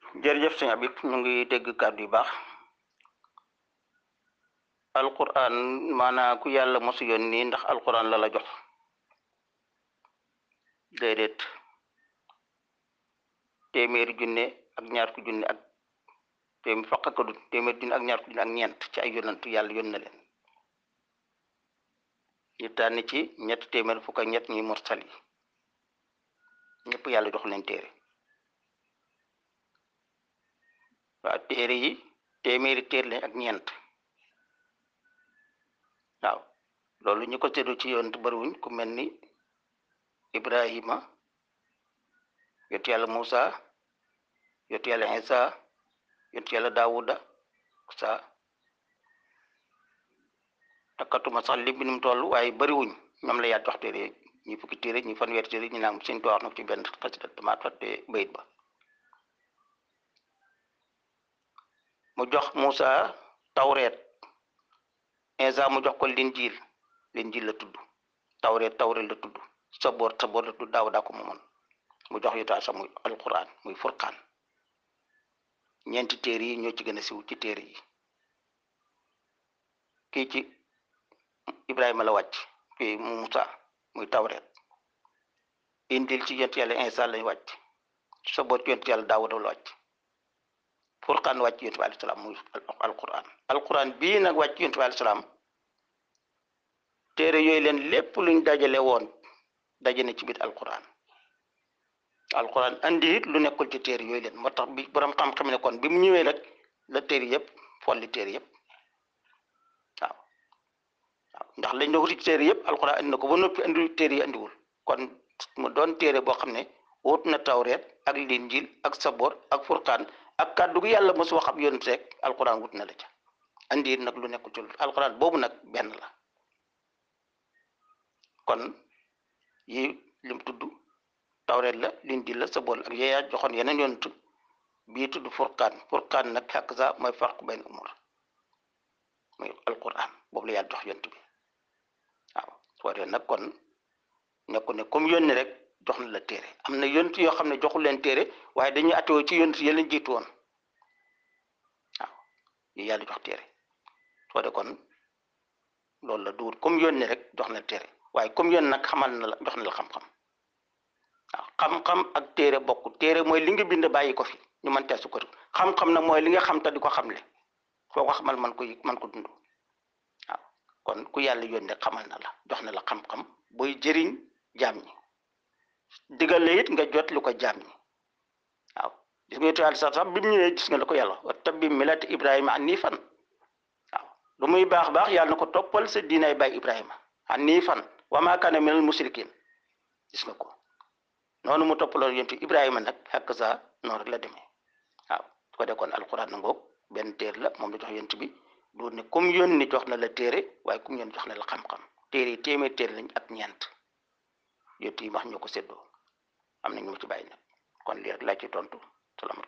jërëjëf sëñ Habib ñu ngi dégg kàddu yu baax alquran maanaa ku yàlla mosu yónni ndax alquran la la jox déedéet téeméeri junne ak ñaar ku junne ak téeméer faq ko du téeméeri junne ak ñaar ku junne ak ñeent ci ay yonantu yàlla yón na leen ñu tànn ci ñett téeméer fukk ak ñett ñuy mursal yi ñëpp yàlla jox leen téere waaw téere yi téeméeri téere lañ ak ñeent waaw loolu ñu ko séddu ci yoon bariwuñ ku mel ni Ibrahima yontu yàlla Moussa yontu yàlla Isa yontu yàlla Daawuda sa takkatuma sax lim bi nu mu toll waaye bariwuñ ñoom la yàlla jox téere ñi fukki téere ñi fanweeri téere ñu naan seen wax na ci benn xasida dama fàtte bayit ba mu jox Moussa tawreet Isa mu jox ko linjiil linjiil la tudd tawreet tawreet la tudd saboor saboor la tudd daaw daa ko moomoon mu jox yutaa sa muy alquran muy furqaan ñeenti téere yi ñoo ci gën a siw ci téere yi kii ci Ibrahima la wàcc kii mu Moussa muy tawreet injil ci yonent yàlla Isa lañ wàcc saboor ci yonent yàlla Daawuda la wàcc furqaan wàcc yonent bi alayhi salaam muy alquran alquran bii nag wàcc yonent bi alayhi salaam téere yooyu leen lépp luñ dajale woon daje na ci biir alquran alquran andi it lu nekkul ci téere yooyu leen moo tax bi borom xam-xam ne kon bi mu ñëwee rek la téere yëpp folli téere yëpp waaw waaw ndax lañ doon wuti ci téere yëpp alquran andi na ko ba noppi andi téere yi andiwul kon mu doon téere boo xam ne wut na tawreet ak linjil ak sabor ak furqaan ak kàddu gi yàlla mos wax ab yonent rek alquran wut na la ca andi it nag lu nekkul ci alquran boobu nag benn la kon yi lim tudd tawreet la linjil la sabor ak yeeyaa joxoon yeneen yonent bii tudd furqaan furqaan nag xàq sa mooy farq benn umur muy alquran boobu la yàlla jox yonent bi waaw soo dee nag kon nekku ne comme yónni rek jox na la téere am na yonent yoo xam ne joxul leen téere waaye dañuy atewoo ci yonent yi leen jiitu woon waaw yi yàlla jox téere soo de kon loolu la duwut comme yónni rek jox na téere waaye comme yónni nag xamal na la jox na la xam-xam waaw xam-xam ak téere bokk téere mooy li nga bind bàyyi ko fi ñu mën tee sukkandiku xam-xam nag mooy li nga xam te di ko xamle foo ko xamal man ko man ko dund waaw kon ku yàlla yónni xamal na la jox na la xam-xam booy jëriñ jaam ñi digal la it nga jot lu ko jaam ñi waaw gis nga yàlla sax sax bi mu ñëwee gis nga la ko yàlla wa tabbi milati Ibrahima hanifan waaw lu muy baax baax yàlla na ko toppal sa diinay baay Ibrahima hanifan wa maa kaana minal musrikin gis nga ko noonu mu toppaloo yonent Ibrahima nag xàq sa noonu rek la demee waaw su ko dekkoon alquran na ngoog benn téere la moom la jox yonent bi du ne comme yónni jox na la téere waaye comme yónni jox na la xam-xam téere yi téeméer téere lañ ak ñeent yonent yi wax ñoo ko séddoo am na ñu ma ci bàyyi nag kon lii rek laa ci tontu salaamaaleykum